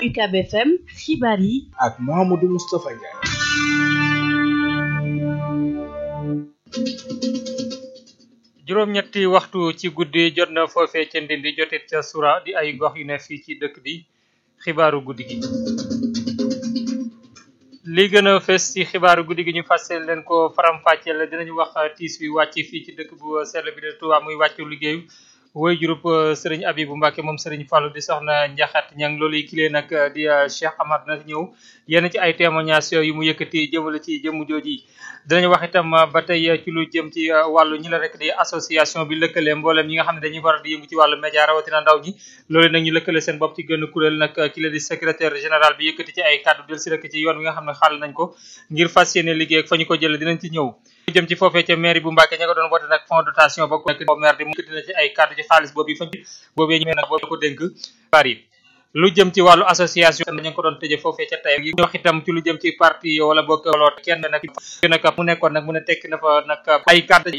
UCAB FM xibaar yi ak Mouhamadou Moustapha Ndiaye. juróom-ñetti waxtu ci guddi jot na foofee ca Ndindi jotit ca Sura di ay gox yu ne fii ci dëkk bi xibaaru guddi gi. li gën a fës ci xibaaru guddi gi ñu fàsseel leen ko faram-fàcceel dinañu wax tiis wi wàcc fii ci dëkk bu sell bi de Touba muy wàccu liggéeyu woy jurup sëriñ Abibu Mbàkke moom sëriñ Fàllu di soxna Njaxat ñang loolu yi kilee nag di Cheikh Amar na ñëw yenn ci ay témoignages yu mu yëkkati jëmale ci jëmm jooji dinañu wax itam ba tey ci lu jëm ci wàllu ñi la rek di association bi lëkkale mboolem ñi nga xam ne dañuy faral di yëngu ci wàllu média rawatina ndaw ñi loolu nag ñu lëkkale seen bopp ci gën kuréel nag ki la di secrétaire général bi yëkkati ci ay kàddu del si rek ci yoon wi nga xam ne xàll nañ ko ngir fas yéene liggéey ak fa ñu ko jële dinañ ci ñëw lu jëm ci foofee ca mairie bu Mbàkke ña nga doon woote nag fond dotation ba ko maire di mu yëkkati na ci ay kàddu ci xaalis boobu yi fa boobee ñu nag boobu ko dénk bari lu jëm ci wàllu association ñu ngi ko doon tëje foofee ca tey yi wax itam ci lu jëm ci parti wala bokk wala kenn nag nag mu nekkoon nag mu ne tekki na fa nag ay kàddu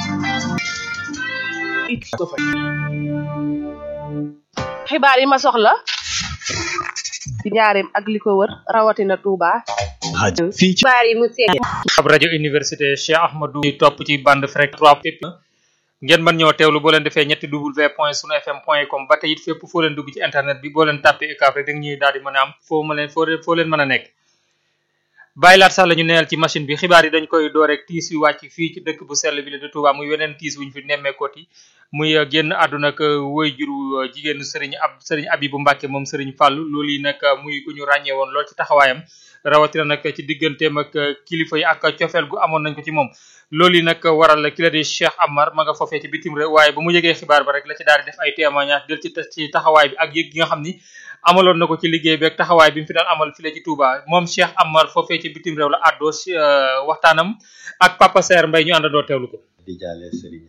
xibaar yi ma soxla ci njaareem ak li ko wër rawatina Touba. fii ci xibaar yi mu seet ab rajo université Cheikh Ahmadou topp ci bande frek 3 fépp ngeen mën ñoo teewlu boo leen defee ñetti w point sunu fm point com ba tey it fépp foo leen dugg ci internet bi boo leen tàppee UCAB rek da ñuy daal di mën a am foo ma leen foo foo leen mën a nekk bàyyi laat sax la ñu neenal ci machine bi xibaar yi dañ koy door rek tiis yu wàcc fii ci dëkk bu sell bi la de Touba muy weneen tiis wuñ fi nemmeekooti muy génn àdduna ak woy juru jigéenu sëriñ ab sëriñ Abibu Mbàkke moom sëriñ Fàllu loolu yi nag muy ku ñu ràññee woon lool ci taxawaayam rawatina nag ci digganteem ak kilifa yi ak cofeel gu amoon nañ ko ci moom loolu yi nag waral ki la di Cheikh Amar ma nga foofee ci bitim réew waaye ba mu yëgee xibaar ba rek la ci daal di def ay témoignage del ci ci taxawaay bi ak yëg gi nga xam ni amaloon na ko ci liggéey bi ak taxawaay bi mu fi daan amal fii la ci Touba moom Cheikh Amar foofee ci bitim réew la àddoo waxtaanam ak Papa Saer Mbaye ñu àndandoo teewlu ko di jaale Serigne